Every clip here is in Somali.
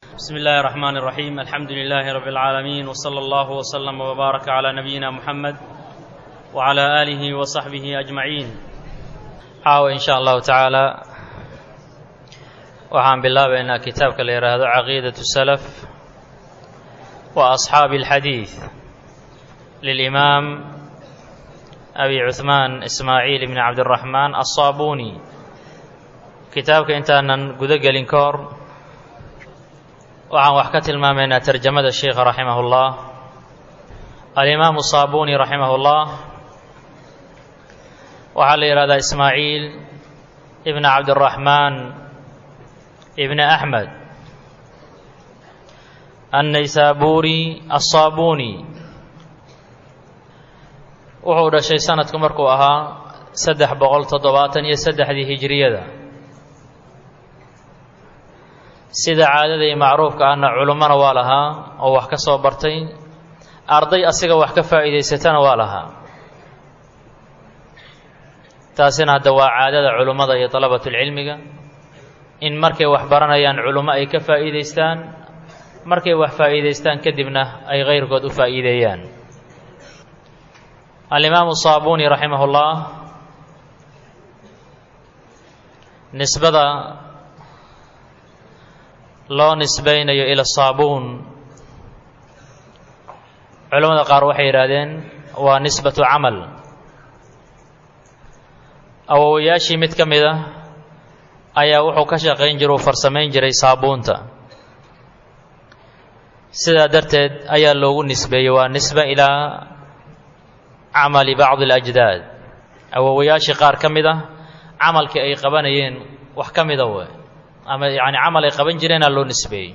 بسم الله الرحمن الرحيم الحمد لله رب العالمين وصلى الله وسلم وبارك على نبينا محمد وعلى آله وصحبه أجمعين caawa in sha allahu tacaala waxaan bilaabaynaa kitaabka la yidhaahdo caqiidaة الsalaf wa asxaabi اlxadiid lilimaam abi cuثmaan ismaaciil bn cabdiraxmaan aلصaabuni kitaabka intaanan gudo gelin ka hor waxaan wax ka tilmaamaynaa tarjamada sheikha raximah اllah alimaamu saabuni raximah اllah waxaa la yidhahdaa ismaaciil ibn cabdiraxmaan ibn axmed annaysaabuuri assaabuni wuxuu dhashay sanadku markuu ahaa saddex boqol toddobaatan iyo saddexdii hijiriyada sida caadada iyo macruufka ahna culummona waa lahaa oo wax ka soo bartay arday asiga wax ka faa'iidaysatana waa lahaa taasina hadda waa caadada culummada iyo dalabatulcilmiga in markay wax baranayaan culummo ay ka faa'iidaystaan markay wax faa'iidaystaan kadibna ay kayrkood u faa'iideeyaan alimaamu saabuni raximah ullah nisbada loo nisbaynayo ila saabuun culammada qaar waxay yidhaahdeen waa nisbatu camal awowayaashii mid ka mid ah ayaa wuxuu ka shaqayn jira uu farsamayn jiray saabuunta sidaa darteed ayaa loogu nisbeeyey waa nisba ilaa camali bacdi alajdaad awowayaashii qaar ka mid ah camalkii ay qabanayeen wax ka mida we ama yacni camal ay qaban jireenaa loo nisbeeyey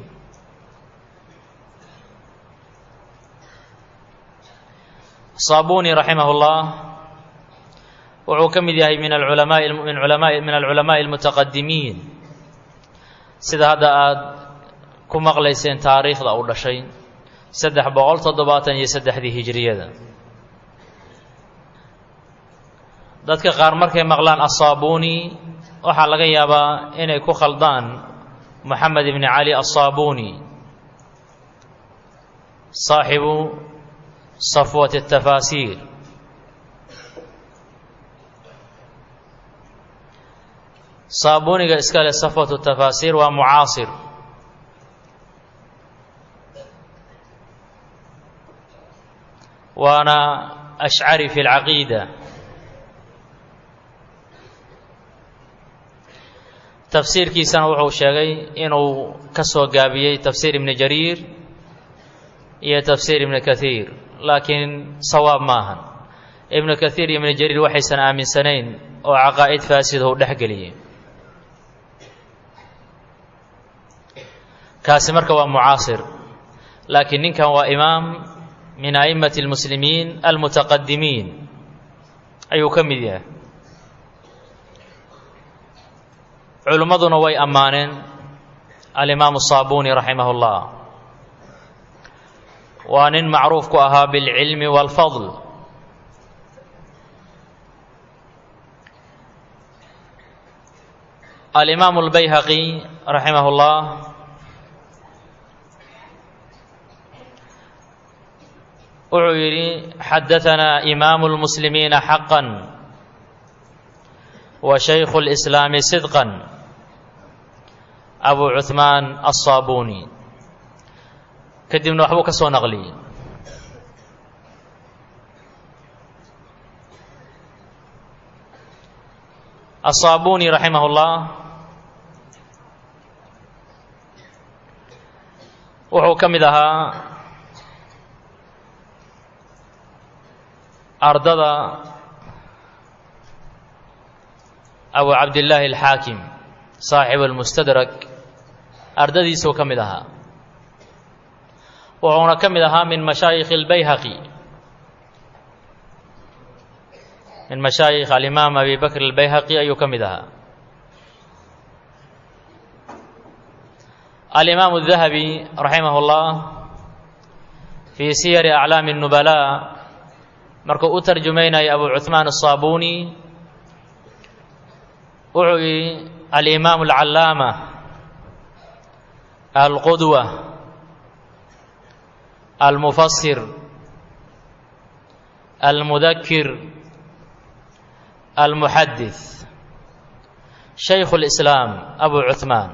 saabuni raximah ullah wuxuu ka mid yahay min alculamaai min culamaai min alculamaa'i almutaqadimiin sida hadda aada ku maqlayseen taariikhda uu dhashay saddex boqol toddobaatan iyo saddexdii hijiriyada dadka qaar markay maqlaan assaabuni waxaa laga yaabaa inay ku khaldaan moxamed ibni cali assaabuni saaxibu safwat atafaasiir saabuniga iska leh safwatu tafaasiir waa mucaasir waana ashcari fi lcaqiida tafsiirkiisana wuxuu sheegay inuu ka soo gaabiyey tafsiir ibni jariir iyo tafsiir ibni kathiir laakiin sawaab maahan ibnu kathiir iyo ibni jariir waxaysan aaminsanayn oo caqaa'id faasida u dhex geliyey kaasi marka waa mucaasir laakiin ninkan waa imaam min a'immati اlmuslimiin almutaqadimiin ayuu ka mid yahay culimmaduna way ammaaneen alimaamu saabuni raximah اllah waa nin macruuf ku ahaa biاlcilmi wاlfadl alimaamu اlbayhaqi raximah اllah wuxuu yidhi xadaanaa imaamu اlmuslimiina xaqa wa shaykhu اlislaami sidqa abu cuثmaan aلصaabuni kadibna waxbuu ka soo naqliyey aلصaabuni raximah اllah wuxuu ka mid ahaa ardada abu cabdillaahi alxaakim saaxib almustadrak ardadiisuu ka mid ahaa wuxuuna ka mid ahaa min mashaayikhi albayhaqi min mashaayikh alimaam abi bakr albayhaqi ayuu ka mid ahaa alimaamu الdahabi raximah اllah fii siyari aclaami الnubalaa markuu u tarjumaynaya abu cuثmaan الصaabuni wuxuu yidhi alimaamu alcallaama alqudwa almufasir almudakir almuxadith shaykhu اlislaam abu cuثmaan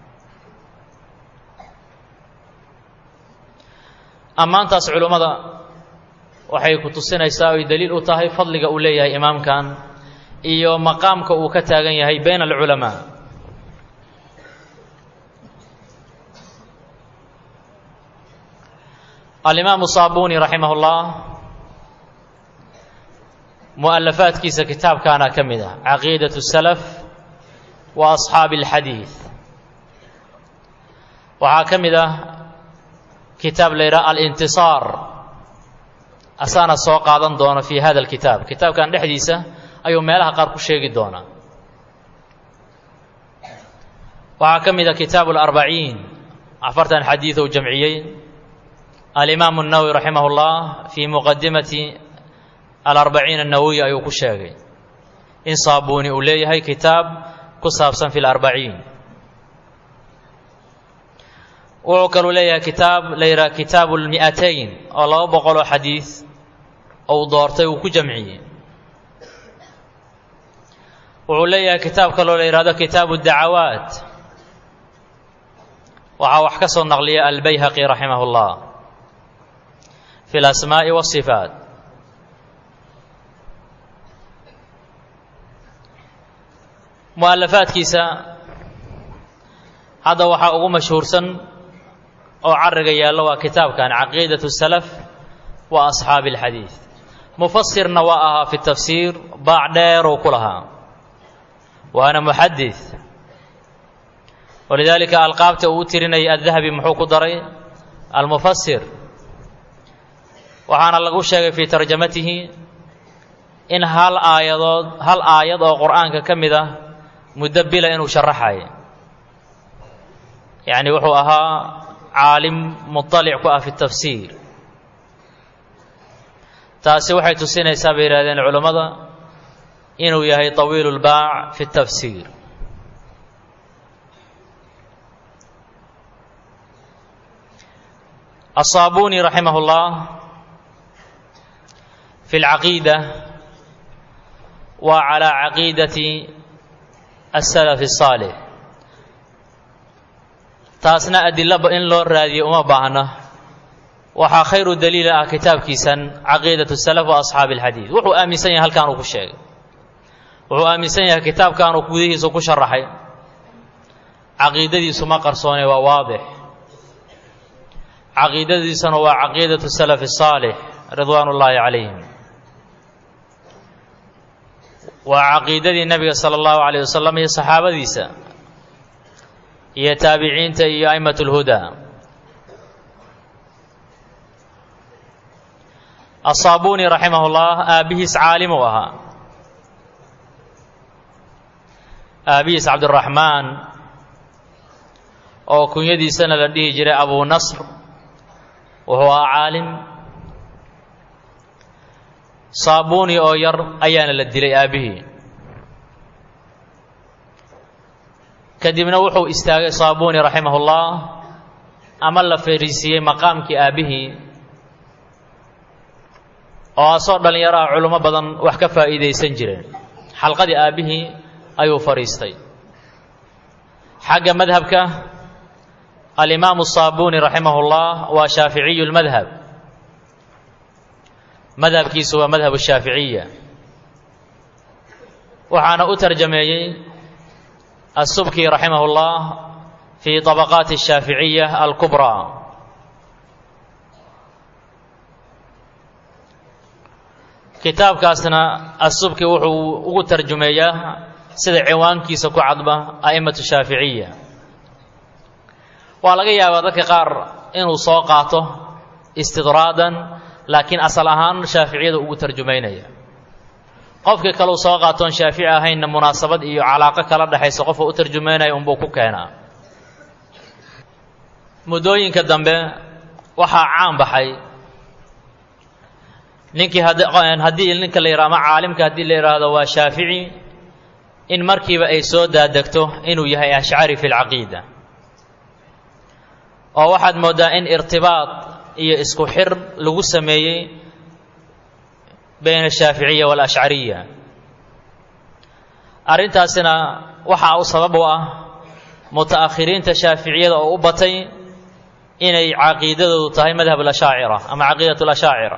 ammaantaas culummada waxay ku tusinaysaa oy daliil u tahay fadliga uu leeyahay imaamkan iyo maqaamka uu ka taagan yahay bayna alculamaa alimaamu saabuni raximah اllah mu'alafaadkiisa kitaabkaana ka mid ah caqiidaة الsalaf wa asxaabi اlxadiid waxaa ka mid ah kitaab la yidhaha alintisaar asaana soo qaadan doona fi hada alkitaab kitaabkan dhexdiisa ayuu meelaha qaar ku sheegi doonaa waxaa ka mid a kitaabu alarbaciin afartan xadiid uu jamciyey alimaamu الnawowi raximah اllah fii muqadimati alarbaciin الnawowi ayuu ku sheegay in saabuni uu leeyahay kitaab ku saabsan fi larbaciin wuxuu kaluu leeyahay kitaab la yidhaha kitaabu lmi'atayn oo laba boqol oo xadiid ou doortay uu ku jamciyey wuxuu leeyahay kitaab kaloo la yidhahdo kitaabu dacawaat waxaa wax ka soo naqliya albayhaqi raximah اllah fi اlasmaaءi wالصifaat mu'alafaadkiisa hadda waxaa ugu mashhuursan oo cariga yaallo waa kitaabkan caqiidaة الsalaf wa asxaabi اlxadiid mufasirna waa ahaa fi tafsiir baac dheeruu ku lahaa waana muxadid walidaalika alqaabta uu u tirinayay addahabi muxuu ku daray almufasir waxaana lagu sheegay fii tarjamatihi in hal aayadood hal aayad oo qur'aanka ka mid ah muddo bila inuu sharaxay yacni wuxuu ahaa caalim muطalic ku ah fi tafsiir taasi waxay tusinaysaa bay yidhahdeen culammada inuu yahay طawiil اlbaac fi الtafsiir الصاabuni raximah اllah fi اlcaqiida wa calى caqiidati الsalaf الصaalix taasna adilo in loo raadiyo uma baahna waxaa khayru daliila ah kitaabkiisan caqiidaة الsalaf wa asxaabi اlxadiid wuxuu aaminsan yahay halkan uu ku sheegay wuxuu aaminsan yahay kitaabkan uu gudihiisa ku sharaxay caqiidadiisu ma qarsoone waa waadix caqiidadiisuna waa caqiidaة الsalaf الصaalix ridwaan اllaahi calayhim waa caqiidadii nebiga salى اllahu عalيه wasalam iyo saxaabadiisa iyo taabiciinta iyo a'imaة اlhudaa aلصaabuni raximah اllah aabbihiis caalim uu ahaa aabihiis cabdiraxmaan oo kunyadiisana la dhihi jiray abu nasr wuxuu ahaa caalim saabuni oo yar ayaana la dilay aabbihii kadibna wuxuu istaagay saabuni raximah ullah ama la fariisiiyey maqaamkii aabbihii oo asoo dhallinyaro ah culummo badan wax ka faa'iidaysan jireen xalqadii aabbihii ayuu fadhiistay xagga madhabka alimaamu saabuni raximah اllah waa shaaficiyu lmadhab madhabkiisu waa madhab shaaficiya waxaana u tarjameeyey asubki raximah اllah fii طabaqaati الshaaficiya alkubraa kitaabkaasna asubki wuxuu ugu tarjumeeyaa sida ciwaankiisa ku cadba a'immatu shaaficiya waa laga yaabaa dadka qaar inuu soo qaato istidraadan laakiin asal ahaan shaaficiyada ugu tarjumaynaya qofkii kaleu soo qaatoon shaafici ahaynna munaasabad iyo calaaqo kala dhexaysa qofka u tarjumaynaya unbuu ku keenaa muddooyinka dambe waxaa caan baxay ninkii haddii ninka la yidhaha ama caalimka haddii la yidhaahdo waa shaafici in markiiba ay soo daadegto inuu yahay ashcari fi lcaqiida oo waxaad mooddaa in irtibaad iyo isku xir lagu sameeyey bayna ashaaficiya waalashcariya arrintaasina waxaa u sabab u ah muta'akhiriinta shaaficiyada oo u batay inay caqiidadoodu tahay madhab alashaacira ama caqiidat alashaacira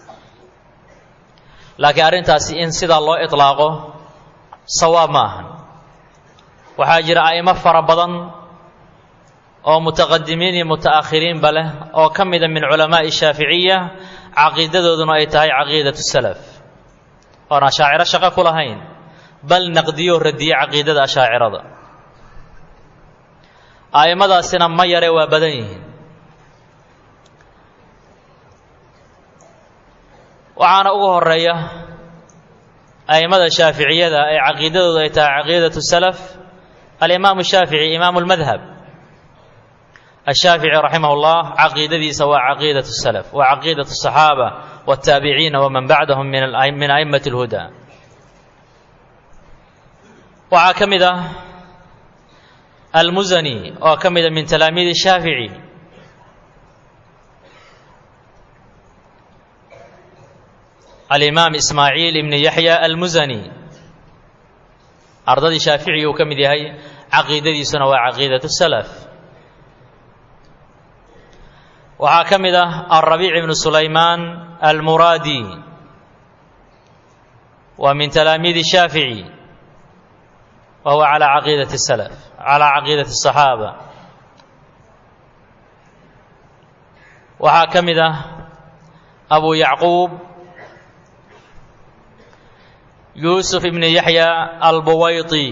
laakiin arrintaasi in sidaa loo iطlaaqo sawaab ma ahan waxaa jira a'imo fara badan oo mutaqadimiin iyo muta'akhiriinba leh oo ka mida min culamaa'i shaaficiya caqiidadooduna ay tahay caqiidatu salaf oon ashaaciro shaqo ku lahayn bal naqdiyo radiye caqiidada ashaacirada a'immadaasina ma yare waa badan yihiin waxaana ugu horeeya a'immada shaaficiyada ee caqiidadoodu ay tahay caqiidatu salaf alimaamu shaafici imaamu lmadhab ashaafici raximah اllah caqiidadiisa waa caqiidaة الsalaf waa caqiidaة الصaxaabة wالtaabiciina waman bacdahum min a'imaة اlhuda waxaa ka mid ah almusani oo ka mida min talaamiidi shaafici alimaam ismaaciil ibn yaxya almusani ardadii shaafici uu ka mid yahay caqiidadiisuna waa caqiidaة الsalaf waxaa ka mid ah alrabiic ibnu sulaymaan almuraadi waa min talaamiidi shaafici wa huwa calaa caqiidati salaf calaa caqiidati asaxaaba waxaa ka mid ah abu yacquub yuusuf ibn yaxya albuwayti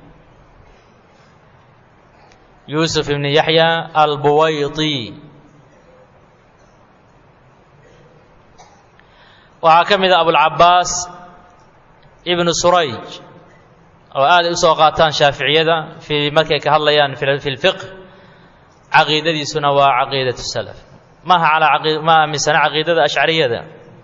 yuusuf ibn yaxya albuwayti waxaa ka mid a abulcabaas ibnu surayj oo aaday u soo qaataan shaaficiyada fii markay ka hadlayaan fi lfiqh caqiidadiisuna waa caqiidatu salaf maaha alaa ma aaminsana caqiidada ashcariyada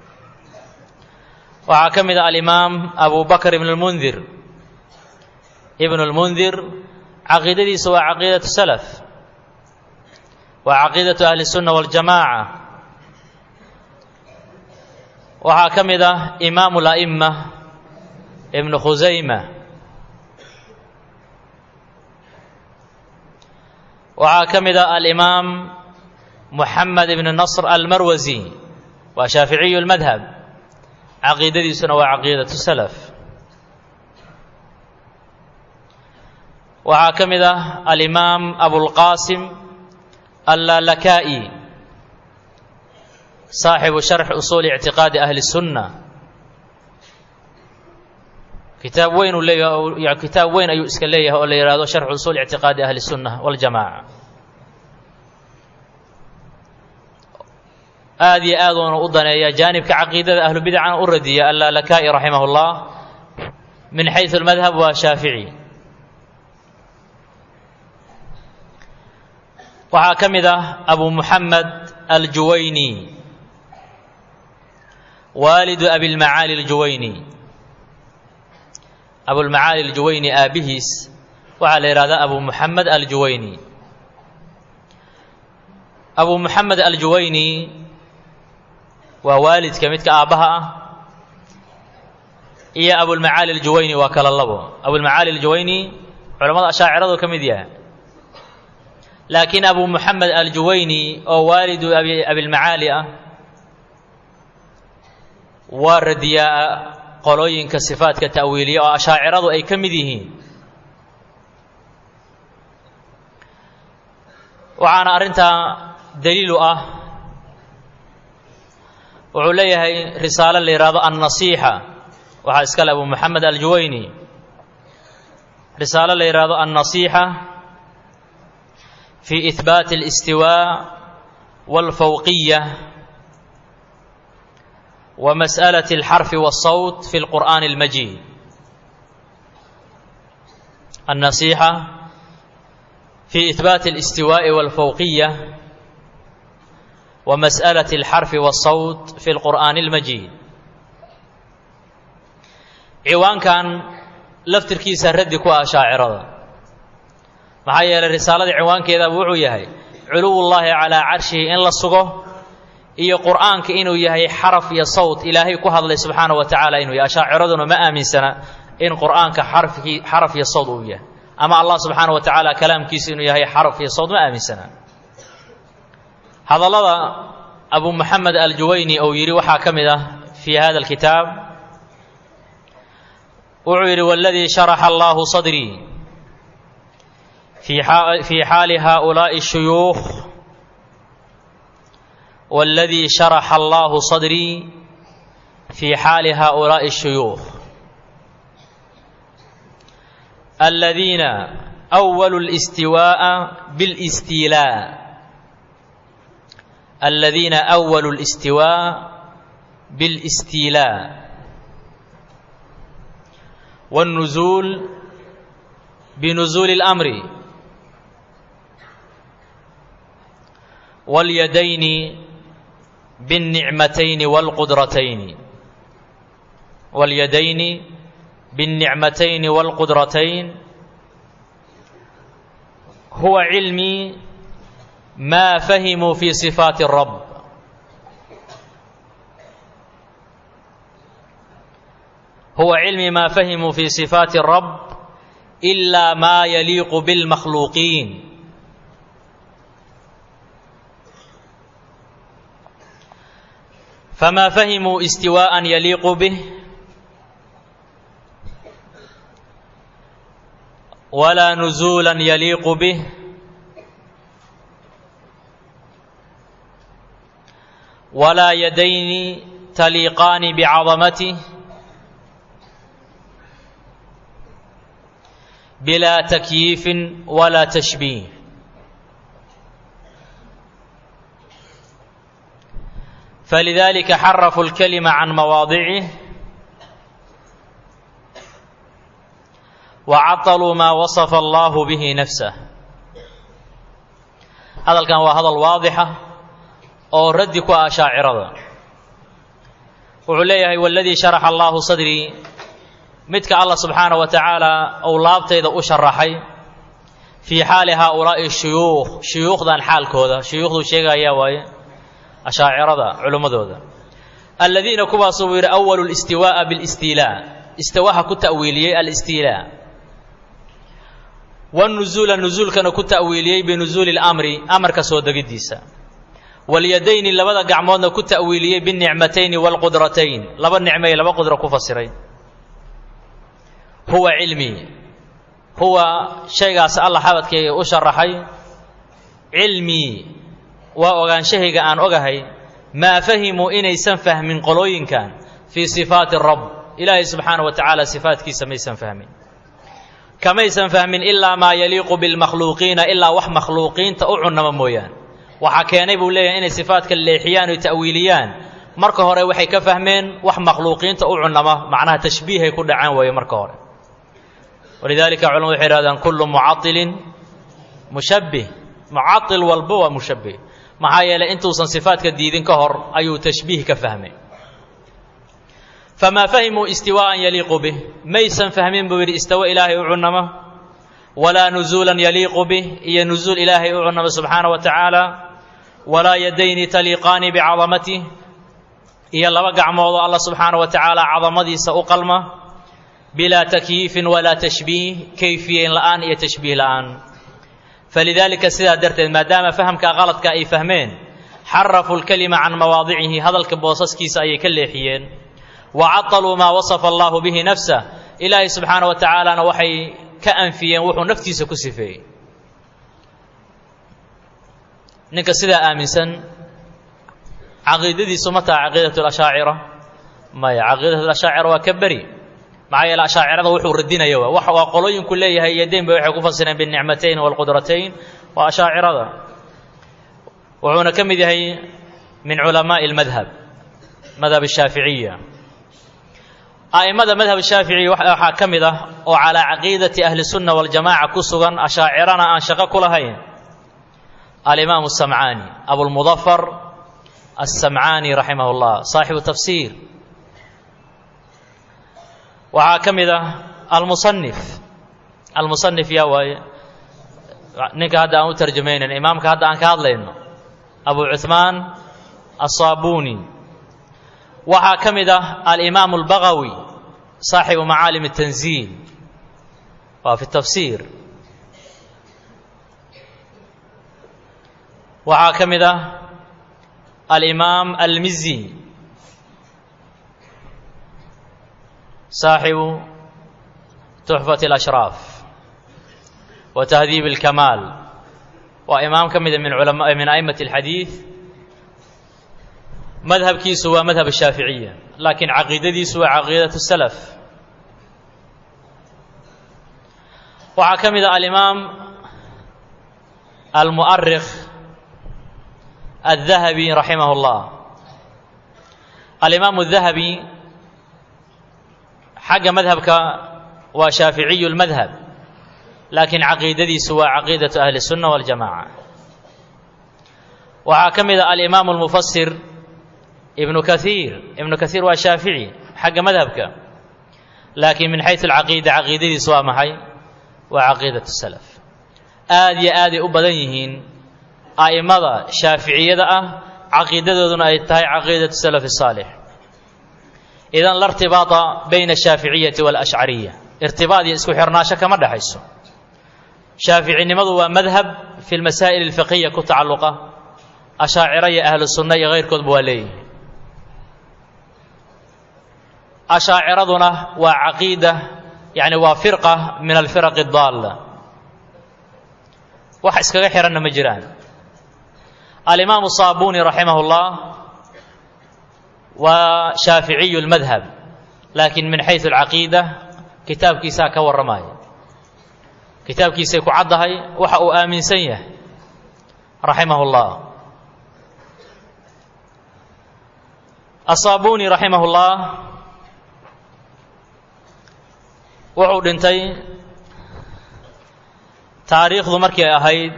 waxaa ka mid a alimaam abu bakr ibn lmundir ibnu lmundir caqiidadiisa waa caqiidatu salaf waa caqiidatu ahli الsunna waاljamaaca waxaa ka mid ah imaamu la'ima ibnu khusayma waxaa ka mid ah alimaam muxamed ibn nasr almarwasi waa shaaficiyu lmadhab caqiidadiisuna waa caqiidatu salaf waxaa ka mid ah alimaam abulqaasim allalaka'i saaxibu sharx usuuli ictiqaadi ahli الsunna kitaab weyn uu leeyahay kitaab weyn ayuu iska leeyahay oo la yihahdo sharxu usuuli ictiqaadi ahli الsunna waاljamaca aad iyo aad uuna u daneeya jaanibka caqiidada ahlu bidacana u radiya allalaka'i raximah اllah min xayثu اlmadhab waa shaafici waxaa ka mid ah abu muxamed aljuwayni waalidu abilmacaali aljuwayni abulmacaali aljuwayni aabbihiis waxaa la yidhahdaa abu muxamed aljuwayni abu muxamed aljuwayni waa waalidka midka aabbaha ah iyo abulmacaali aljuwayni waa kala labo abulmacaali aljuwayni culamada ashaaciradu ka mid yahay laakiin abu muxamed aljuwayni oo waalidu abilmacaali ah waa radiyaa qolooyinka sifaadka ta'wiiliya oo ashaaciradu ay ka mid yihiin waxaana arrintaa daliilu ah wuxuu leeyahay risaalo la yidhaahdo annasiixa waxaa iskale abu muxamed aljuwayni risaalo la yidhaahdo annasiixa fi ihbaati alistiwaa walfawqiya wa mas'alati alxarfi waالsawt fi lqur'aani اlmajiid annasiixa fi ihbaati alistiwaaءi walfawqiya wa mas'alati alxarfi waالsawt fi lqur'aani اlmajiid ciwaankan laftirkiisa raddi ku ah shaacirada maxaa yeelay risaaladii ciwaankeedaaba wuxuu yahay culuwullaahi calaa carshihi in la sugo iyo qur'aanka inuu yahay xaraf iyo sawt ilaahay ku hadlay subxaana wa tacaala inuu yahay ashaaciraduna ma aaminsana in qur'aanka xarfkii xaraf iyo sawt uu yahay ama allah subxaana wa tacaala kalaamkiisa inuu yahay xaraf iyo sawt ma aaminsana hadallada abu moxamed aljuwayni ou yidhi waxaa ka mid ah fii hada alkitaab wuxuu yidhi waladii sharaxa allahu sadrii fii xaali haؤulaaءi الshuyuukh waladii sharaxa allahu sadrii fii xaali haؤulaaءi الshuyuukh aladiina أwaluu الاstiwaaءa bاlاstiilaa الذين أولوا الاستواء بالاستيلاء والنزول بنزول الأمر واليدين بالنعمتين والقدرتين واليدين بالنعمتين والقدرتين هو علمي ما فهموا في صفات الرب هو علم ما فهموا في صفات الرب إلا ما يليق بالمخلوقين فما فهموا استواء يليق به ولا نزولا يليق به ولا يدين تليقان بعظمته بلا تكييف ولا تشبيه فلذلك حرفوا الكلمة عن مواضعه وعطلوا ما وصف الله به نفسه هذا كان هذا الواضحة oo raddi ku ah shaacirada wuxuu leeyahay waladii sharaxa allaahu sadrii midka allah subxaana wa tacaala uu laabtayda u sharaxay fii xaali haaulaa'i shuyuukh shuyuukhdan xaalkooda shuyuukhduu sheegayaa waaye ashaacirada culimmadooda aladiina kuwaasuu buu yidhi awalu listiwaa'a bilistiilaa istawaha ku ta'wiiliyey alistiilaa wanuzuula nuzuulkana ku ta'wiiliyey binuzuuli lamri amarka soo degiddiisa walyadayni labada gacmoodna ku ta'wiiliyey binicmatayni waalqudratayn laba nicmay laba qudro ku fasiray huwa cilmii huwa shaygaas alla xabadkayga u sharaxay cilmii waa ogaanshahayga aan ogahay maa fahimuu inaysan fahmin qolooyinkan fii sifaati rabb ilaahay subxaana wa tacaala sifaatkiisa maysan fahmin kamaysan fahmin ilaa maa yaliiqu bilmakhluuqiina ilaa wax makhluuqiinta u cunnama mooyaan waxaa keenay buu leeyahay inay sifaadka leexiyaan o ta'wiiliyaan marka hore waxay ka fahmeen wax makhluuqiinta u cunnama macnaha tashbiihay ku dhacaan weeye marka hore walidaalika culamadu waxay ihahdaan kullu mucailin mushabbih mucail walba waa mushabbih maxaa yeelay intuusan sifaadka diidin ka hor ayuu tashbiih ka fahmay famaa fahimuu istiwaa'an yaliiqu bih maysan fahmin buu yidhi istawa ilaahay u cunnama walaa nuzuulan yaliiqu bih iyo nuzuul ilaahay u cunnama subxaana wa tacaala walaa yadayni taliiqaani bicadamatih iyo laba gacmoodoo alla subxaana wa tacaala cadamadiisa u qalma bilaa takyiifin walaa tashbiih kayfiyeyn la'aan iyo tashbiih la'aan falidaalika sidaa darteed maadaama fahamka qaladka ay fahmeen xarafuu lkalima can mawaadicihi hadalka boosaskiisa ayay ka leexiyeen wa caطaluu maa wasafa allahu bihi nafsah ilaahay subxaana wa tacaalana waxay ka anfiyeen wuxuu naftiisa ku sifeeyey ninka sidaa aaminsan caqiidadiisu ma taha caqiidat lashaacira maya caqiidat lashaacira waa ka beri maxaa yeele ashaacirada wuxuu radinaya wa wax waa qolooyinku leeyahay yadeyn ba waxay ku fasireen binicmatayn waalqudratayn waa ashaacirada wuxuuna ka mid yahay min culamaa'i almadhab madhab ashaaficiya a'immada madhab shaafici waxaa ka mid ah oo calaa caqiidati ahli sunna waljamaca ku sugan ashaacirana aan shaqo ku lahayn alimaamu samcaani abulmudafar alsamcaani raximah llah saaxibu tafsiir waxaa ka mid ah almusanif almusanif yaa waaye ninka hadda aan u tarjamaynan imaamka hadda aan ka hadlayno abu cuثmaan aلصaabuni waxaa ka mid ah alimaam اlbagawi saaxibu macaalim الtanziil waa fi tafsiir waxaa ka mid ah alimaam almizi saaxibu tuxfat اlashraaf wa tahdiib اlkamaal waa imaam ka mida min ulama min a'imat اlxadiid madhabkiisu waa madhab shaaficiya laakiin caqiidadiisu waa caqiidat salaf waxaa ka mid ah alimaam almu'arikh الذهبي رحمه الله الإمام الذهبي حق مذهبك وشافعي المذهب لكن عقيدتي سوى عقيدة أهل السنة والجماعة وحاكم الإمام المفسر ابن كثير ابن كثير وشافعي حق مذهبك لكن من حيث العقيدة عقيدتي سوى محي وعقيدة السلف آدي آدي أبديهين a'immada shaaficiyada ah caqiidadooduna ay tahay caqiidatu salafi saalix idan la irtibaata bayna ashaaficiyati waalashcariya irtibaad iyo isku xirnaasho kama dhexayso shaaficinimadu waa madhab fi lmasaa'il alfiqiya ku tacalluqa ashaaciro iyo ahlu sunna iyo kayrkoodba waa leeyihi ashaaciraduna waa caqiida yani waa firqa min alfiraqi daalla wax iskaga xihanna ma jiraan alimaamu saabuni raximah اllah waa shaaficiyu اlmadhab laakiin min xayثu alcaqiida kitaabkiisaa ka warramaya kitaabkiisay ku caddahay waxa uu aaminsan yahay raximah اllah asaabuni raximah اllah wuxuu dhintay taariikhdu markii ay ahayd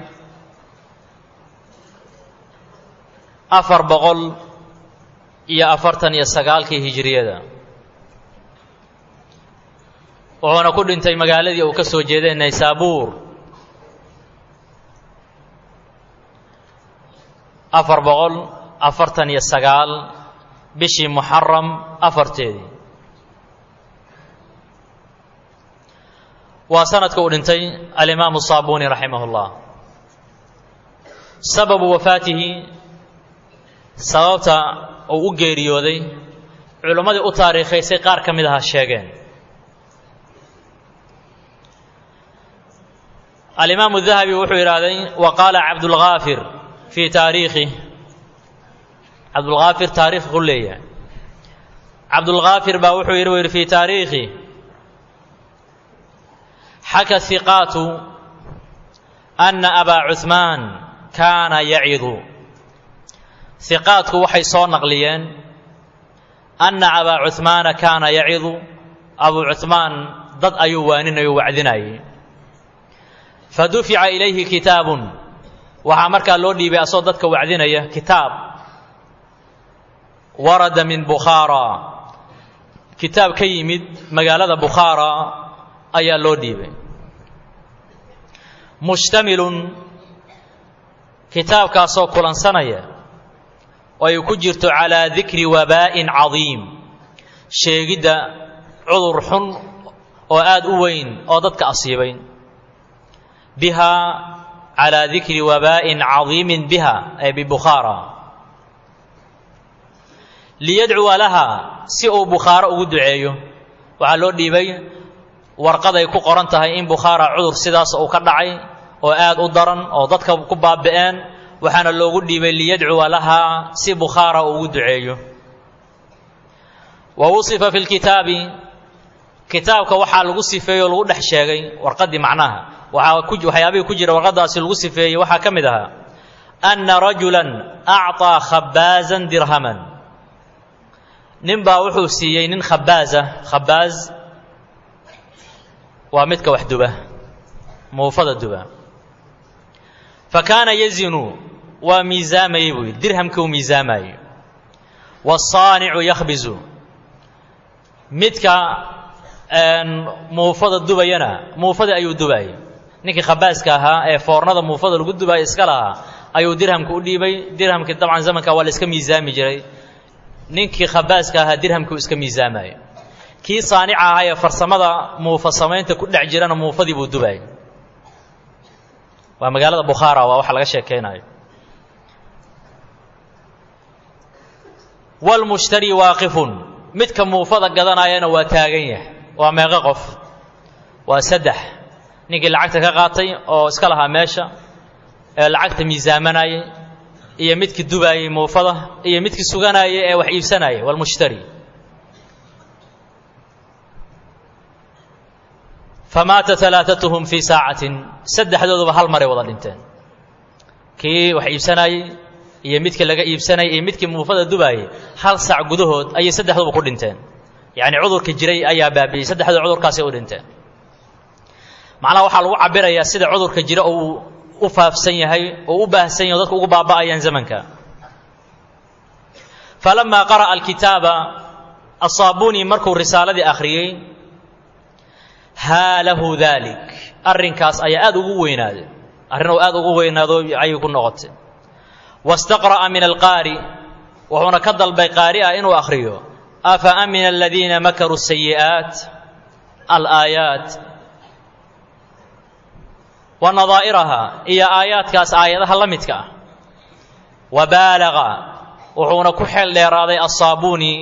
afar boqol iyo afartan iyo sagaalkii hijiriyada wuxuuna ku dhintay magaaladii uu ka soo jeeday naysaabuur afar boqol afartan iyo sagaal bishii muxaram afarteedii waa sanadka uu dhintay alimaamu saabuni raximah اllah sababu wafaatihi sababta uu u geeriyooday culimmadii u taariikhaysay qaar ka mid aha sheegeen alimaamu dahabi wuxuu yidhaahday wa qaala cabdulgaafir fii taariikhi cabdulgaafir taarikh ku leeyahay cabdulgaafir baa wuxuu yidhi yidhi fii taariikhi xaka hiqaatu ana abaa cuثmaan kaana yacidu hiqaadku waxay soo naqliyeen anna abaa cuثmaana kaana yacidu abuu cuثmaan dad ayuu waaninayo wacdinayay fadufica ilayhi kitaabun waxaa markaa loo dhiibay asoo dadka wacdinaya kitaab warada min bukhaara kitaab ka yimid magaalada bukhaara ayaa loo dhiibay mushtamilun kitaabkaasoo kulansanaya oo ay ku jirto calaa dikri wabaa'in cadiim sheegidda cudur xun oo aad u weyn oo dadka asiibay bihaa calaa dikri wabaa'in cadiimin biha ay bibukhaara liyadcuwa laha si uu bukhaaro ugu duceeyo waxaa loo dhiibay warqaday ku qoran tahay in bukhaara cudur sidaas uu ka dhacay oo aad u daran oo dadka ku baabi'een waxaana loogu dhiibay liyadcuwa lahaa si bukhaara uu ugu duceeyo wa wusifa fi lkitaabi kitaabka waxaa lagu sifeeyey oo lagu dhex sheegay warqaddii macnaha waxaa ku waxyaabihii ku jira warqaddaasi lagu sifeeyey waxaa ka mid ahaa anna rajulan acطaa khabaazan dirhaman nin baa wuxuu siiyey nin khabaaza khabaaz waa midka wax duba muufada duba fa kaana yazinu waa miisaamayey buu yidhi dirhamkii uu miisaamayey wasaanicu yakhbizu midka muufada dubayana muufadii ayuu dubayay ninkii khabaaska ahaa ee foornada muufada lagu dubaaya iska lahaa ayuu dirhamka u dhiibay dirhamkii dabcan zamanka waa la iska miisaami jiray ninkii khabaaska ahaa dirhamkii u iska miisaamaya kii saanica ahaa ee farsamada muufa samaynta ku dhex jirana muufadii buu dubaayay waa magaalada bukhaara waa waxa laga sheekaynayo wlmushtari waaqifun midka muufada gadanayana waa taagan yahay waa meeqo qof waa saddex ninkii lacagta ka qaatay oo iska lahaa meesha ee lacagta miisaamanayay iyo midkii dubaayey muufada iyo midkii suganayay ee wax iibsanayay wlmushtari famaata alaaatuhum fii saacatin saddexdooduba hal maray wada dhinteen kii wax iibsanayey iyo midkii laga iibsanayay iyo midkii muufada dubaayey hal saac gudahood ayay saddexduba ku dhinteen yacni cudurka jiray ayaa baabi'iyey saddexdooda cudurkaasay u dhinteen macnaha waxaa lagu cabirayaa sida cudurka jira uu u faafsan yahay oo u baahsan yahay o dadku ugu baaba'ayaan zamanka falamaa qara'a alkitaaba asaabuni markuu risaaladii akhriyey haa lahu daalik arrinkaas ayaa aad ugu weynaaday arrin oo aad ugu weynaado ayay ku noqotay wastaqra'a min alqaari wuxuuna ka dalbay qaari ah inuu akhriyo afa amina aladiina makaruu sayi'aat alaayaat wa nadaa'iraha iyo aayaadkaas aayadaha la midka ah wa baalaga wuxuuna ku xeel dheeraaday asaabuuni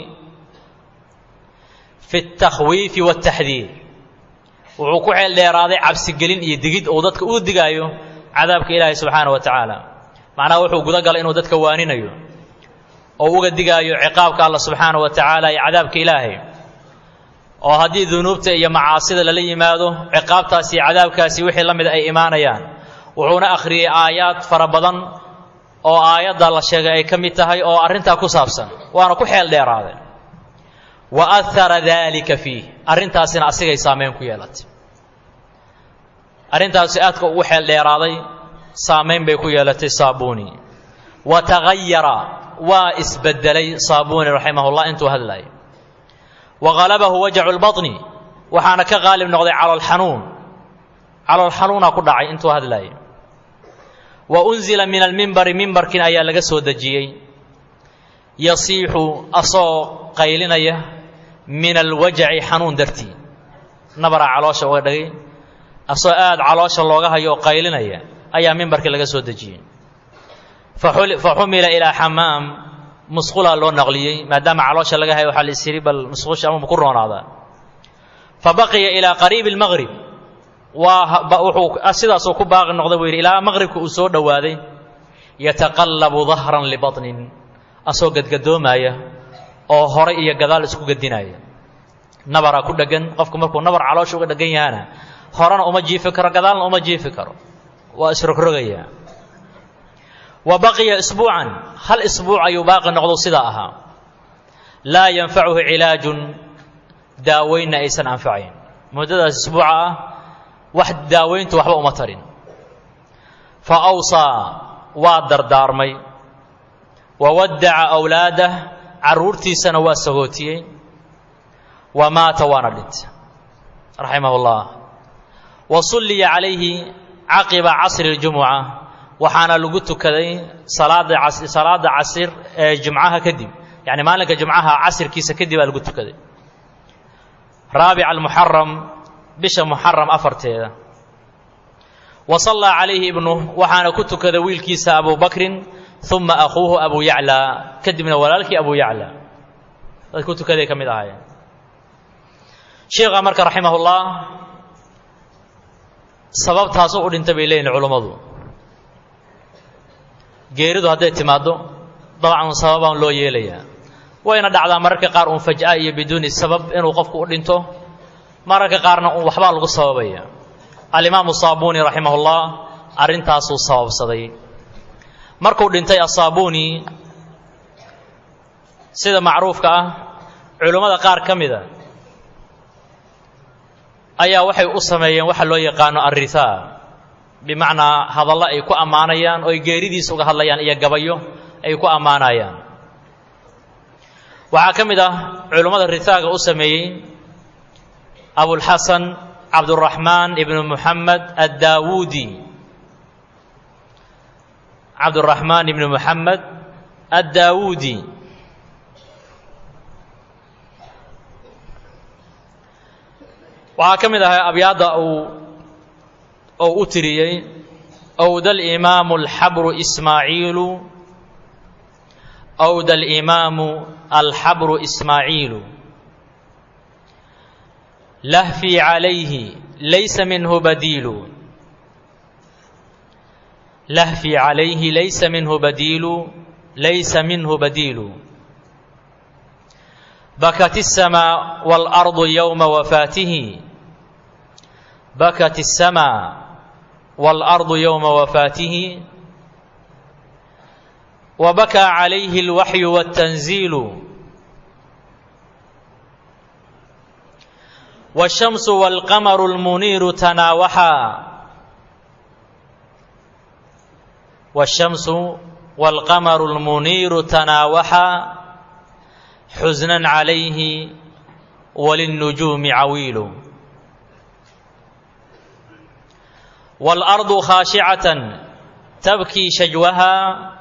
fi اtakhwiifi wاtaxdiir wuxuu ku xeel dheeraaday cabsigelin iyo digid uu dadka uu digaayo cadaabka ilaahay subxaana wa tacaala macnaha wuxuu guda galay inuu dadka waaninayo oo uga digaayo ciqaabka alla subxaana wa tacaala iyo cadaabka ilaahay oo haddii dunuubta iyo macaasida lala yimaado ciqaabtaasi iyo cadaabkaasi wixii la mida ay imaanayaan wuxuuna akhriyey aayaad fara badan oo aayadda la sheegay ay ka mid tahay oo arrintaa ku saabsan waana ku xeel dheeraaday wa ahara daalika fiih arrintaasina asigay saamayn ku yeelatay arrintaasi aadka ugu xeel dheeraaday saamayn bay ku yeelatay saabuuni wa tagayara waa isbedelay saabuuni raximahullah intuu hadlayo wa halabahu wajacu lbaطni waxaana ka qaalib noqday caloolxanuun caloolxanuunaa ku dhacay intuu hadlayo wa unzila min almimbari mimbarkin ayaa laga soo dejiyey yasiixu asoo qaylinaya min alwajaci xanuun dartii nabaraa caloosha uga dhagay asoo aad caloosha looga hayo oo qaylinaya ayaa mimbarkii laga soo dejiyey fa xumila ilaa xamaam musqulaa loo naqliyey maadaama caloosha laga hayo waxaa la is yidhi bal musqusha ama ku roonaadaa fa baqiya ilaa qariibi almaqrib waa wuxuu sidaasuu ku baaqi noqday buu yidhi ilaa maqribka uu soo dhowaaday yataqallabu dahran libaطnin asoo gadgadoomaya oo horay iyo gadaal isku gadinaya nabaraa ku dheggan qofku markuu nabar caloosha uga dheggan yahana horena uma jiifi karo gadaalna uma jiifi karo waa isrogrogaya wa baqiya isbuucan hal isbuuc ayuu baaqi noqdo sidaa ahaa laa yanfacuhu cilaajun daaweynna aysan anfacayn muddadaas isbuuca ah wax daaweyntu waxba uma tarin fa awsaa waa dardaarmay wa waddaca awlaadah carruurtiisana waa sagootiyey wa maata waana dhintay raximah ullah wa sulliya calayhi caqiba casri اljumuca waxaana lagu tukaday salaada salaada casir ee jumcaha kadib yani maalinka jumcaha casirkiisa kadib baa lagu tukaday raabica almuxaram bisha muxaram afarteeda wa sallaa calayhi ibnuh waxaana ku tukaday wiilkiisa abu bakrin uma akuuhu abu yaclaa kadibna walaalkii abu yaclaa dad ku tukaday ka mid ahaayeen sheikha marka raximah ullah sababtaasoo u dhintay bay leeyihin culummadu geeridu hadday timaaddo dabcan sababaan loo yeelayaa wayna dhacdaa mararka qaar uun faj'a iyo biduuni sabab inuu qofku u dhinto mararka qaarna uun waxbaa lagu sababaya alimaamu saabuuni raximahullah arrintaasuu sababsaday markuu dhintay asaabuuni sida macruufka ah culummada qaar ka mida ayaa waxay u sameeyeen waxa loo yaqaano arrihaa bimacnaa hadallo ay ku ammaanayaan oo ay geeridiisa uga hadlayaan iyo gabayo ay ku ammaanayaan waxaa ka mid ah culummada ritaaga u sameeyey abulxasan cabduraxmaan ibnu muxamed addaawuudi cabduraxmaan ibnu muxamed addaawuudi waxaa ka mid ahaa abyaadda uu ou u tiriyey أwd الإmaamu الxabru إsmaaعiilu أwd الإimaamu alxabru إsmaaعiilu lahfii عalayhi laysa minhu badiilu lahfii عalayhi laysa minhu badiilu laysa minhu badiilu bakat السmاء والأrض yومa wafaatihi bakat السmاء والأرض يوم وفاته وبكى عليه الوحي والتنزيل والشمس والقمر المنير تناوحا والشمس والقمر المنير تناوحا حزنا عليه وللنجوم عويل والأرض خاشعة تبكي شجوها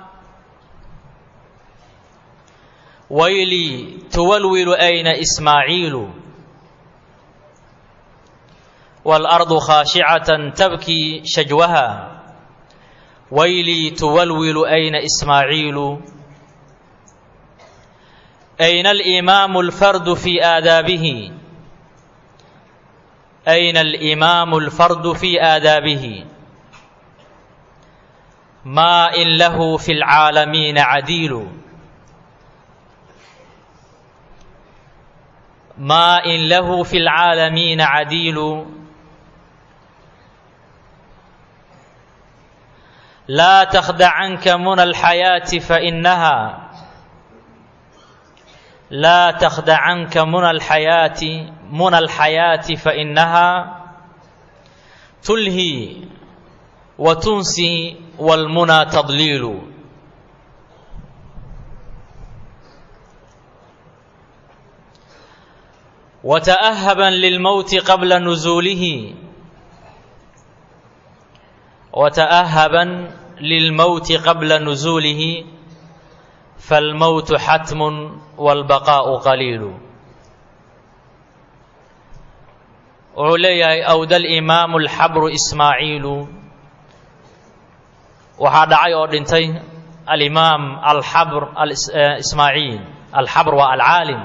ويلي تولول أين إسماعيل والأرض خاشعة تبكي شجوها ويلي تولول أين إسماعيل أين الإمام الفرد في آدابه أين الإمام الفرد في آدابه ما إن له في العالمين عديل ما إن له في العالمين عديل لا تخدع عنك من الحياة فإنها لا تخدع عنك من الحياة من الحياة فإنها تلهي وتنسي والمنى تضليل وتأهبا للموت قبل نزوله وتأهبا للموت قبل نزوله فالموت حتم والبقاء قليل wuxuu leeyahay awda alimaamu alxabru ismaaciilu waxaa dhacay oo dhintay alimaam alxabr ismaaciil alxabr waa alcaalim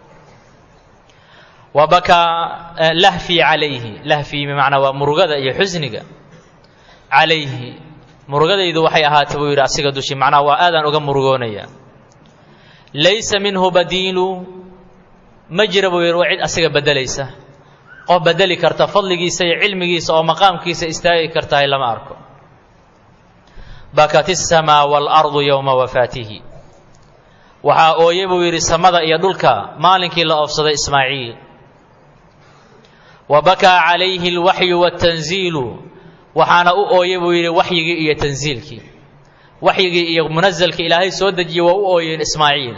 wa bakaa lahfii calayhi lahfii bimacnaa waa murugada iyo xusniga calayhi murugadaydu waxay ahaatay buu yidhi asiga dushi macnaha waa aadaan uga murugoonaya laysa minhu badiilu ma jira buu yidhi waa cid asiga beddelaysa qof bedeli karta fadligiisa iyo cilmigiisa oo maqaamkiisa istaagi kartahay lama arko bakat الsamaa wاlardu yowma wafaatihi waxaa ooye buu yidhi samada iyo dhulka maalinkii la oofsaday ismaaciil wa bakaa calayhi اlwaxyu wاtanziilu waxaana u ooye buu yidhi waxyigii iyo tanziilkii waxyigii iyo munazelkii ilaahay soo dejiyey waa u ooyeen ismaaciil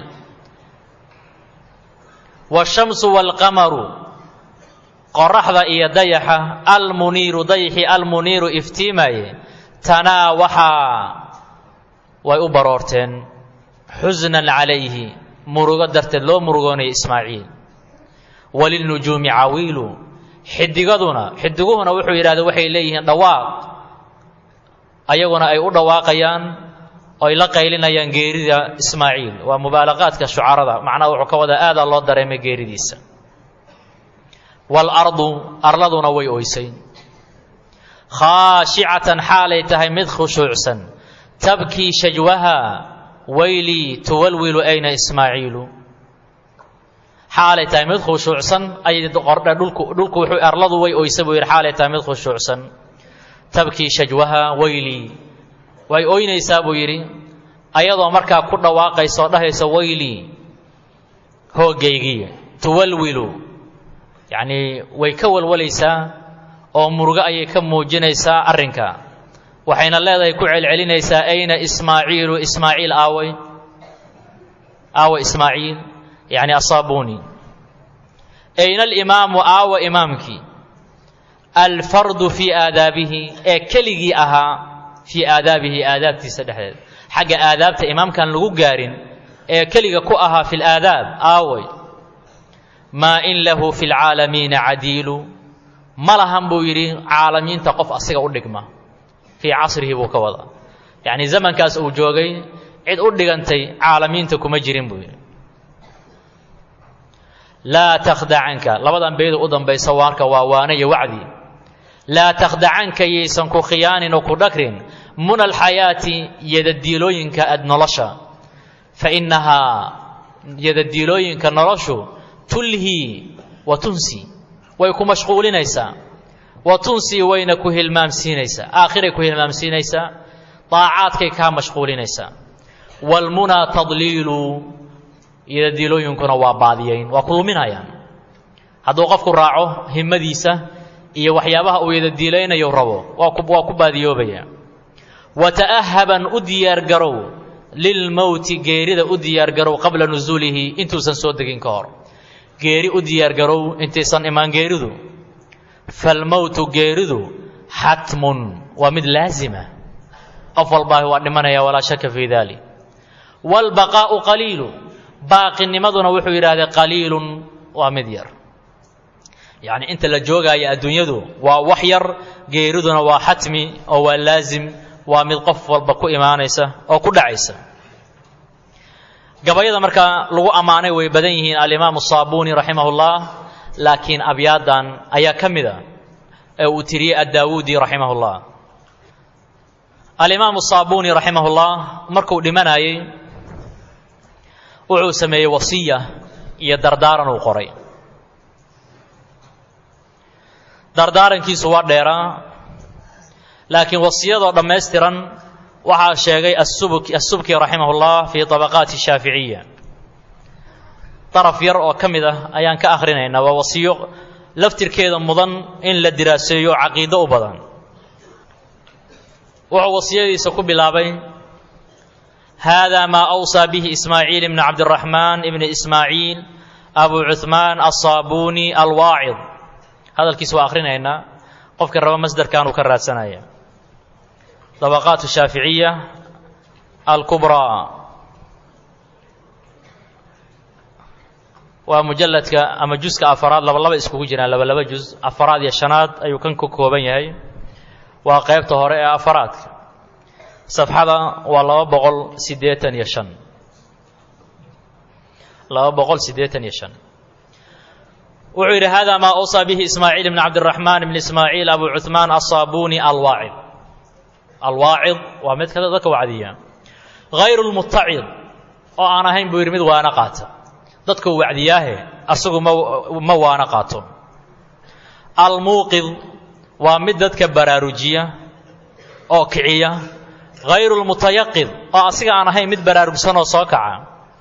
wالshamsu wاlqamaru qoraxda iyo dayaxa almuniiru dayaxii almuniiru iftiimaye tanaa waxaa way u baroorteen xusnan calayhi murugo darteed loo murugoonaya ismaaciil walilnujuumi cawiilu xidigaduna xidiguhuna wuxuu yidhahda waxay leeyihiin dhawaaq ayaguna ay u dhawaaqayaan oy la qaylinayaan geerida ismaaciil waa mubaalaqaadka shucarada macnaha wuxuu ka wadaa aadaa loo dareemay geeridiisa waalardu arladuna way oysay khaashicatan xaalay tahay mid khushuucsan tabkii shajwaha waylii tuwalwilu ayna ismaaciilu xaalay tahay mid khushuucsan ayay qordhe dhulku dhulku wuxuu arladu way oysa buu yidhi xaalay tahay mid khushuucsan tabkii shajwaha waylii way oynaysaa buu yidhi ayadoo markaa ku dhawaaqaysa oo dhahaysa waylii hoogaygii tuwalwilu yacnii way ka walwalaysaa oo murugo ayay ka muujinaysaa arrinka waxayna leedahay ku celcelinaysaa ayna ismaaciilu ismaaciil aaway aawa ismaaciil yacni asaabuni ayna alimaamu aawa imaamkii alfardu fii aadaabihi ee keligii ahaa fii aadaabihi aadaabtiisa dhexdeed xagga aadaabta imaamkan lagu gaarin ee keliga ku ahaa fi laadaab aaway maa in lahu fi lcaalamiina cadiilu ma lahan buu yidhi caalamiinta qof asiga u dhigma fii casrihi buu ka wadaa yacni zamankaas uu joogay cid u dhigantay caalamiinta kuma jirin buu yidhi laa takhdacanka labadan beedu u dambaysa waarka waa waane iyo wacdi laa takhdacanka yaysan ku khiyaanin oo ku dhagrin muna alxayaati yadadiilooyinka ad nolosha fa innahaa yadadiilooyinka noloshu tulhii wa tunsi way ku mashquulinaysaa wa tunsi wayna ku hilmaamsiinaysaa aakhiray ku hilmaamsiinaysaa daacaadkay kaa mashquulinaysaa waalmunaa tadliilu yadadiilooyinkuna waa baadiyayn waa ku luminayaan hadduu qofku raaco himmadiisa iyo waxyaabaha uu yadadiilaynayo rabo waa ku baadiyoobaya wa ta'ahaban u diyaargarow lilmowti geerida u diyaargarow qabla nusuulihi intuusan soo degin ka hor geeri u diyaargarow intaysan imaan geeridu falmowtu geeridu xatmun waa mid laazima qof walbaahi waa dhimanaya walaa shaka fii dalik waalbaqaa'u qaliilu baaqinimaduna wuxuu yidhahdee qaliilun waa mid yar yacni inta la joogaayo adduunyadu waa wax yar geeriduna waa xatmi oo waa laazim waa mid qof walba ku imaanaysa oo ku dhacaysa gabayada markaa lagu ammaanay way badan yihiin alimaamu saabuni raximah ullah laakiin abyaadan ayaa ka mid a ee uu tiriyey addaawuudi raximah ullah alimaamu saabuni raximah ullah markuu dhimanayey wuxuu sameeyey wasiya iyo dardaaran uu qoray dardaarankiisu waa dheeraa laakiin wasiyadoo dhammaystiran waxaa sheegay asubki raximah ullah fii طabaqaati shaaficiya daraf yar oo ka mid ah ayaan ka akhrinaynaa waa wasiyo laftirkeeda mudan in la diraaseeyo caqiido u badan wuxuu wasiyadiisa ku bilaabay hada maa awsaa bihi ismaaciil ibn cabdiraxmaan ibn ismaaciil abu cuhmaan aلصaabuni alwaacid hadalkiisa waa akhrinaynaa qofkii raba masderkan uu ka raadsanaya طبقات الشhaaفiعية الكبرى waa mujaladka ama juska afaraad laba laba iskugu jiraan laba laba juz afaraad iyo shanaad ayuu kan ka kooban yahay waa qaybta hore ee afaraadka safxada waa laba boqol siddeetan iyo shan laba boqol siddeetan iyo shan wuxuu yidhi hada maa awصىa bihi ismaaciil bn cabdالرaحman bn ismaaciil abu cuثmaan aلصaabuni alwaacid alwaacid waa mid kada dadka wacdiya hayru lmutacid oo aan ahayn buu yidhi mid waana qaata dadkuu wacdiyaahe asagu ma ma waana qaato almuuqid waa mid dadka baraarujiya oo kiciya hayru lmutayaqid oo asiga aan ahayn mid baraarugsan oo soo kaca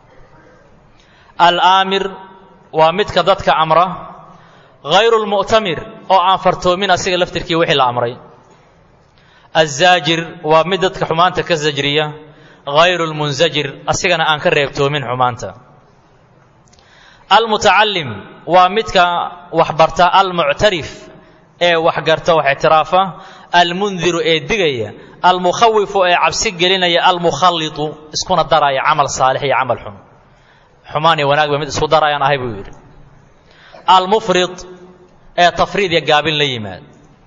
alaamir waa midka dadka amra hayru lmu'tamir oo aan fartoomin asiga laftirkii wixii la amray azaajir waa mid dadka xumaanta ka sajriya hayru lmunsajir asigana aan ka reebtoomin xumaanta almutacalim waa midka waxbarta almuctarif ee waxgarta wax ictiraafa almundiru ee digaya almukhawifu ee cabsi gelinaya almukhallitu iskuna daraya camal saalix iyo camal xun xumaan iyo wanaag ba mid isku darayaan ahay buu yidhi almufrid ee tafriid iyo gaabin la yimaad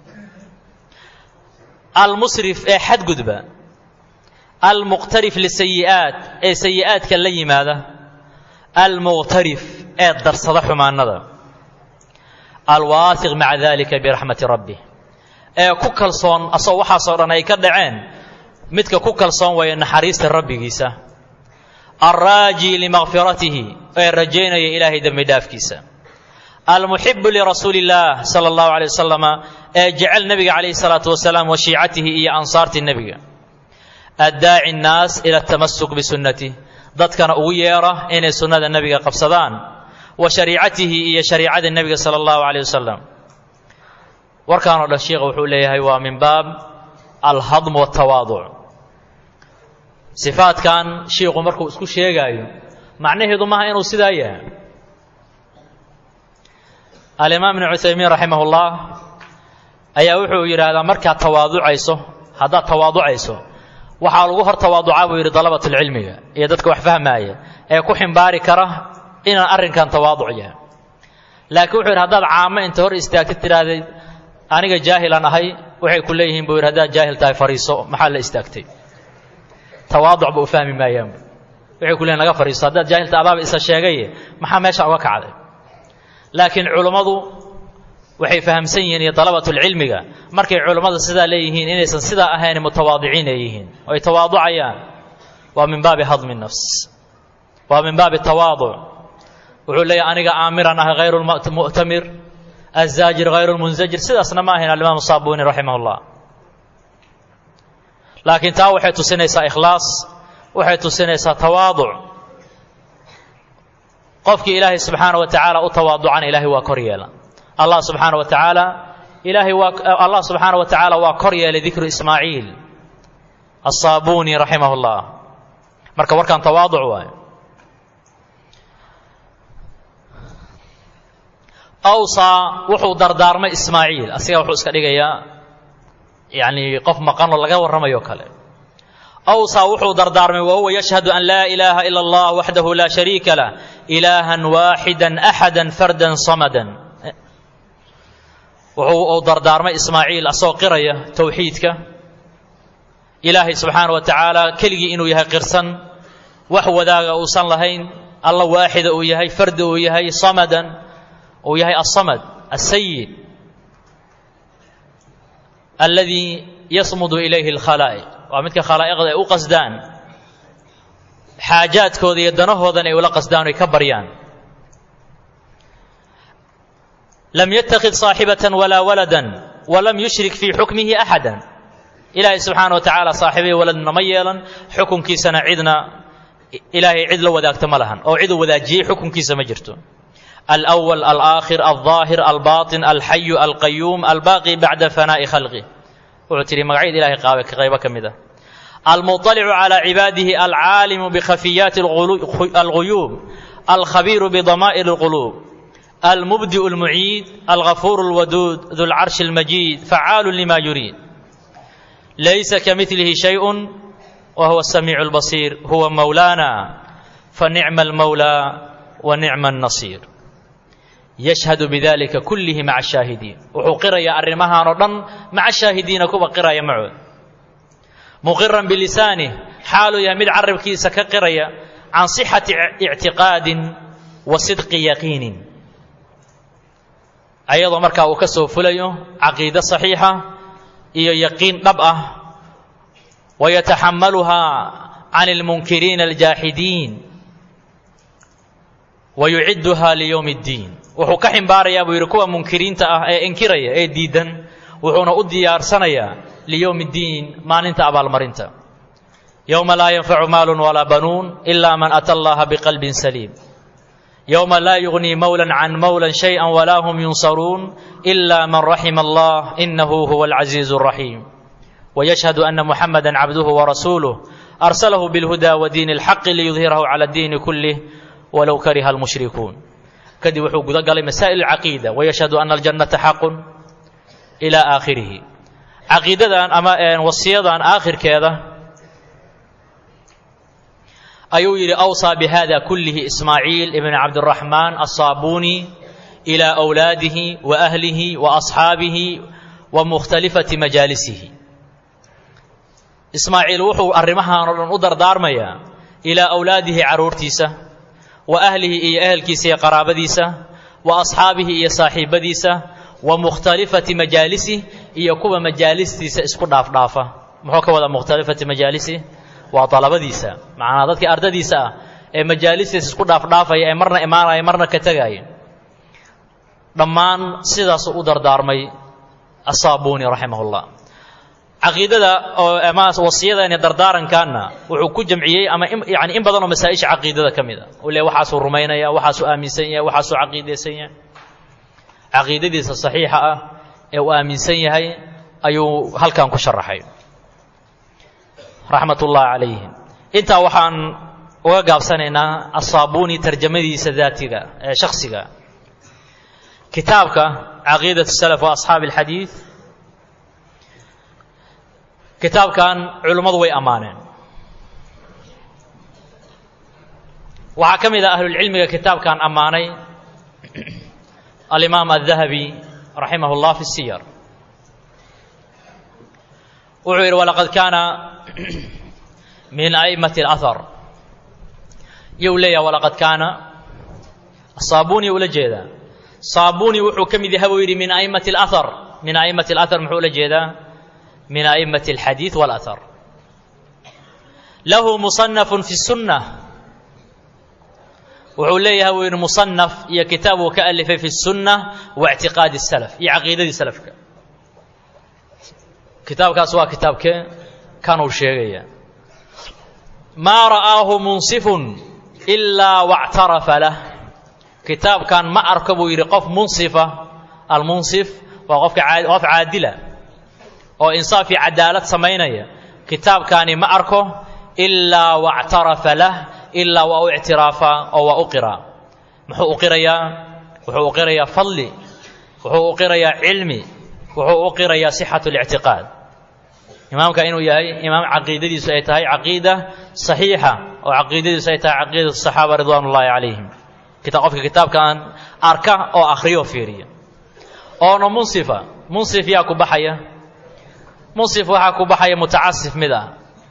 almusrif ee xadgudba almuqtarif lisayi'aat ee sayi'aadka la yimaada almuqtarif ee darsada xumaanada alwaasiq maca dalika biraxmati rabbih ee ku kalsoon asagoo waxaasoo dhan ay ka dhaceen midka ku kalsoon waya naxariista rabbigiisa alraaji limakfiratihi ee rajaynaya ilaahay dembi dhaafkiisa almuxibu lirasuuli اllah sala اllahu alay wasalama ee jecel nebiga calayhi salaatu wasalaam wa shiicatihi iyo ansaartii nebiga addaaci nnaas ila atamasuk bisunnatih dadkana ugu yeera inay sunnada nebiga qabsadaan wa shariicatihi iyo shariicada nebiga sala allahu calayh wasalam warkaanoo dhan sheikha wuxuu leeyahay waa min baab alhadm waltawaaduc sifaadkan shiikhu markuu isku sheegaayo macnaheedu maaha inuu sidaa yahay alimaam ibnu cuthaymiin raximah ullah ayaa wuxuu yidhaahdaa markaad tawaaducayso haddaad tawaaducayso waxaa lagu hor tawaaducaa buu yidhi dalabatulcilmiga iyo dadka wax fahmaaya ee ku ximbaari kara inaan arrinkan tawaaduc yahay laakiin wuxuu yidhi haddaad caamo inta hor istaagtid tidhaahdeed aniga jaahilan ahay waxay ku leeyihiin buu yidhi haddaad jaahil tahay fariiso maxaa la istaagtay tawaaducba u fahmi maayaan waxay ku leeyihin naga fariiso haddaad jaahilta adaaba isa sheegaye maxaa meesha uga kacday laakiin culummadu waxay fahamsan yihiin iyo dalabatulcilmiga markay culummada sidaa leeyihiin inaysan sidaa ahayn mutawaadiciin ay yihiin oo ay tawaaducayaan waa min baabi hadmi nafs waa min baabi tawaaduc wuxuu leeyahy aniga aamiran ah hayru mu'tamir azaajir hayru lmunzajir sidaasna ma ahayn alimaam saabuni raximah llah laakiin taa waxay tusinaysaa ikhlaas waxay tusinaysaa tawaaduc qofkii ilaahay subxaana wa tacaala u tawaaducana ilaahay waa kor yeela allah subxaana wa tacaala ilaahay waa allah subxaana wa tacaala waa kor yeelay dikru ismaaciil asaabuni raximah llah marka warkan tawaaduc waayo awsaa wuxuu dardaarmay ismaaciil asiga wuxuu iska dhigayaa yacni qof maqanoo laga warramayo kale awsaa wuxuu dardaarmay wahuwa yashhadu an laa ilaaha ila allah waxdahu laa shariika lah ilaahan waaxidan axadan fardan samadan wuxuu uu dardaarmay ismaaciil asagoo qiraya towxiidka ilaahay subxaana wa tacaala keligii inuu yahay qirsan wax wadaaga uusan lahayn alla waaxida uu yahay fardi uu yahay samadan uu yahay asamad asayid alladii yasmudu ilayhi alkhalaa'iq waa midka khalaa'iqda ay u qasdaan xaajaadkooda iyo danahoodan ay ula qasdaan oy ka baryaan lam yatakid saaxibatan walaa waladan walam yushrik fii xukmihi axada ilaahay subxaana wa tacaala saaxiibay waladna ma yeelan xukunkiisana cidna ilaahay cid la wadaagta ma lahan oo ciduu wadaajiyey xukunkiisa ma jirto alأwl alآkhir alظaahir albaaطin alxayu alqayuum albaaqi bacda fanaa'i khalqih wuxuu tihi magacyada ilahay qaaba qaybo ka mid ah almuطalicu calى cibaadihi alcaalimu bkhafiyaati alguyuub alkhabiiru bdamaa'ir اlquluub almubdiء اlmuciid alغafuur اlwaduud du lcarshi اlmajiid facaalu lima yuriid laysa kamilihi shayء wa huwa الsamiic اlbasiir huwa mowlaana fanicma اlmowlى wa nicma الnasiir yashhadu bidalika kullihi maca ashaahidiin wuxuu qirayaa arrimahan oo dhan maca shaahidiina kuwa qiraya macood muqiran bilisaanih xaaluu yahay mid carabkiisa ka qiraya can sixati ictiqaadin wa sidqi yaqiinin ayadoo markaa uu ka soo fulayo caqiide saxiixa iyo yaqiin dhab ah wayataxamaluhaa can almunkiriina aljaaxidiin wayucidduha liyowmi اddiin wuxuu ka ximbaarayaa buu yidhi kuwa munkiriinta ah ee inkiraya ee diidan wuxuuna u diyaarsanayaa liyowmi اddiin maalinta abaalmarinta yowma laa yanfacu maalun walaa banuun ila man ata allaha biqalbin saliim yowma laa yugnii mowlan can mowlan shayئa walaa hum yunsaruun ila man raxima allah inahu huwa alcaziizu اraxiim wayashhadu ana muxamada cabduhu warasuuluh arsalahu bilhuda wa diini اlxaqi liyudhirahu cala اddiini kulih walow kariha almushrikuun kadib wuxuu guda galay masaa'il alcaqiida wayashhadu ana aljannata xaqun ilaa aakhirihi caqiidadan ama wasiyadan aakhirkeeda ayuu yidhi awsaa bihada kullihi ismaaciil ibn cabdiraxmaan asaabuuni ilaa awlaadihi wa ahlihi wa asxaabihi wa mukhtalifati majaalisihi ismaaciil wuxuu arrimahan oo dhan u dardaarmayaa ilaa awlaadihi carruurtiisa wa ahlihi iyo ehelkiisa iyo qaraabadiisa wa asxaabihi iyo saaxiibadiisa wa mukhtalifati majaalisi iyo kuwa majaalistiisa isku dhaafdhaafa muxuu ka wadaa mukhtalifati majaalisi waa dalabadiisa macnaa dadkii ardadiisa ah ee majaalistiisa isku dhaafdhaafaya ee marna imaanaya marna ka tegaya dhammaan sidaasuu u dardaarmay asaabuuni raximah llah caqiidada oo ama wasiyadani dardaarankaana wuxuu ku jamciyey ama yani in badan oo masaa-isha caqiidada ka mid a u le waxaasuu rumaynaya waxaasuu aaminsan yahay waxaasuu caqiidaysan yahay caqiidadiisa saxiixa ah ee uu aaminsan yahay ayuu halkan ku sharaxay raxmat ullaahi calayhim intaa waxaan uga gaabsanaynaa asaabuuni tarjamadiisa daatiga ee shaksiga kitaabka caqiidat salaf wa asxaabi alxadiid kitaabkan culimmadu way ammaaneen waxaa ka mid ah ahlulcilmiga kitaabkan ammaanay alimaam الdahabi raximah اllah fi الsiyar wuxuu yidhi walaqad kaana min a'immati اlahar iyou leeyaha walaqad kaana saabuni ula jeedaa saabuni wuxuu ka mid yahay buu yidhi min a'immati اlahar min a'immati اlahar muxuu ula jeedaa min a'immati اlxadiid wاlahar lahu musanafun fi الsunة wuxuu leeyahay buu yidhi musanaf iyo kitaab uu ka alifay fi الsunة wa اctiqaadi الsalaf iyo caqiidadii salafka kitaabkaas waa kitaabkee kanuu sheegaya maa ra'aahu munsifun ilaa wاctarafa lah kitaabkan ma arko buu yidhi qof munsifa almunsif waa qofka qof caadila oo insaaf iyo cadaalad samaynaya kitaabkaani ma arko ilaa wاctarafa lah ilaa waa u ictiraafaa oo waa u qiraa muxuu u qirayaa wuxuu u qirayaa fadli wuxuu u qirayaa cilmi wuxuu u qirayaa sixatu اlictiqaad imaamka inuu yahay imaam caqiidadiisu ay tahay caqiida saxiixa oo caqiidadiisu ay tahay caqiidatu saxaaba ridwaan ullaahi calayhim qofka kitaabkan arka oo akhriyo fiiriya oona munsifa munsif yaa ku baxaya munsif waxaa ku baxaya mutacasif mid ah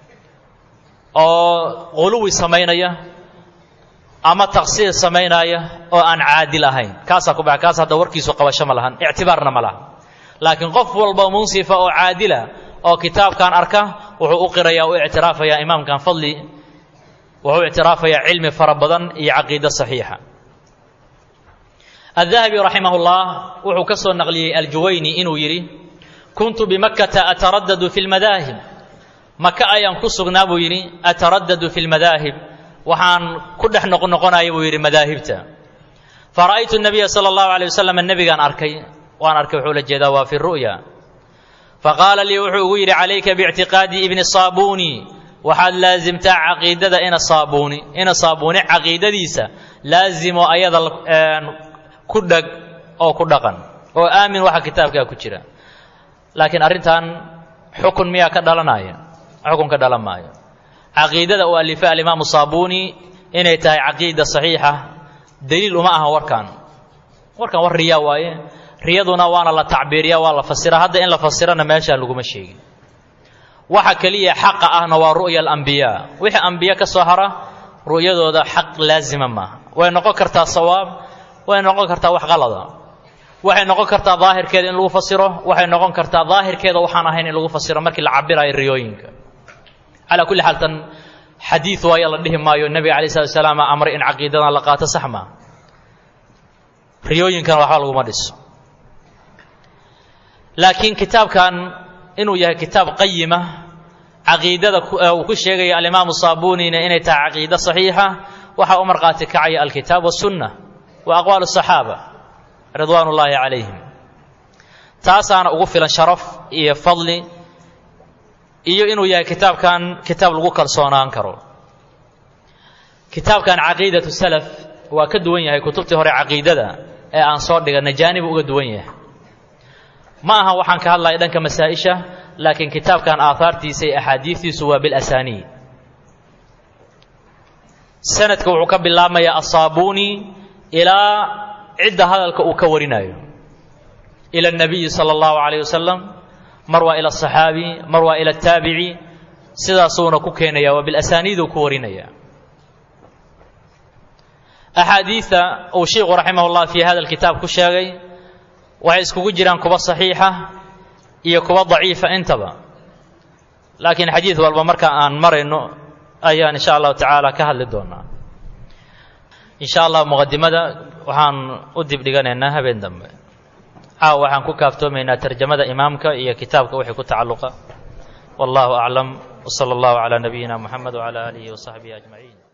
oo quluwi samaynaya ama taqsiir samaynaya oo aan caadil ahayn kaasaa ku baxa kaas hadda warkiisu qabasho ma lahan ictibaarna ma laha laakiin qof walba munsifa oo caadila oo kitaabkan arka wuxuu u qirayaa u ictiraafayaa imaamkan fadli wuxuu ictiraafayaa cilmi fara badan iyo caqiido saxiixa الذahaبي raximah الlah wuxuu ka soo naqliyey aljuwayni inuu yidhi kuntu bimakkata ataradadu fi اlmadaahib maka ayaan ku sugnaa buu yidhi ataradadu fi اlmadaahib waxaan ku dhex noqnoqonaya buu yidhi madaahibta fara'aytu الnabiya salى الlahu عalيه waslm nebigaan arkay waan arkay wuxuu la jeedaa waa fi ru'ya faqaala lii wuxuu igu yidhi calayka biictiqaadi ibni saabuni waxaad laasimtaa caqiidada ina saabuni ina saabuni caqiidadiisa laazimo ayada ku dheg oo ku dhaqan oo aamin waxa kitaabkaa ku jira laakiin arrintan xukun miyaa ka dhalanaya xukun ka dhalan maayo caqiidada uu alifay alimaamu saabuni inay tahay caqiida saxiixa daliil uma aha warkan warkan war riyaa waaye riyaduna waana la tacbiiriya waa la fasira hadda in la fasirana meeshaan laguma sheegin waxa keliya xaqa ahna waa ru'ya alambiyaa wixii ambiye ka soo hara ru'yadooda xaq laazima maaha way noqon kartaa sawaab way noqon kartaa wax qalada waxay noqon kartaa daahirkeeda in lagu fasiro waxay noqon kartaa daahirkeeda waxaan ahayn in lagu fasiro markii la cabirayo riyooyinka calaa kulli xaal tan xadiid waayo la dhihi maayo nebiga alay slat salaam amray in caqiidadan la qaato sax maa riyooyinkana waxba laguma dhiso laakiin kitaabkan inuu yahay kitaab qayima caqiidada uu ku sheegaya alimaamu saabunina inay tahay caqiido saxiixa waxaa u markhaati kacaya alkitaab wasunna wa aqwaal الصaxaaba ridwaan ullaahi calayhim taasaana ugu filan sharaf iyo fadli iyo inuu yahay kitaabkan kitaab lagu kalsoonaan karo kitaabkan caqiidatu salaf waa ka duwan yahay kutubtii hore caqiidada ee aan soo dhiganay jaanibu uga duwan yahay ma aha waxaan ka hadlaya dhanka masaa-isha laakiin kitaabkan aahaartiisa iyo axaadiistiisu waa bilasaniid sanadka wuxuu ka bilaabmayaa asaabuni ilaa cidda hadalka uu ka warinayo ila اnabiyi salى اllahu عalayه wasalam mar waa ila الصaxaabi mar waa ila الtaabici sidaasuuna ku keenaya waa bilasaniiduu ku warinaya axaadiida uu shiiku raximah اllah fi hada kitaab ku sheegay waxay iskugu jiraan kuwa saxiixa iyo kuwa daciifa intaba laakiin xadiid walba marka aan marayno ayaan insha allahu tacaala ka hadli doonaa insha allah muqadimada waxaan u dibdhiganaynaa habeen dambe caawa waxaan ku kaaftoomaynaa tarjamada imaamka iyo kitaabka wixii ku tacalluqa wallahu aclam wsala allahu calaa nabiyina muxamed wcala aalihi wasaxbihi ajmaciin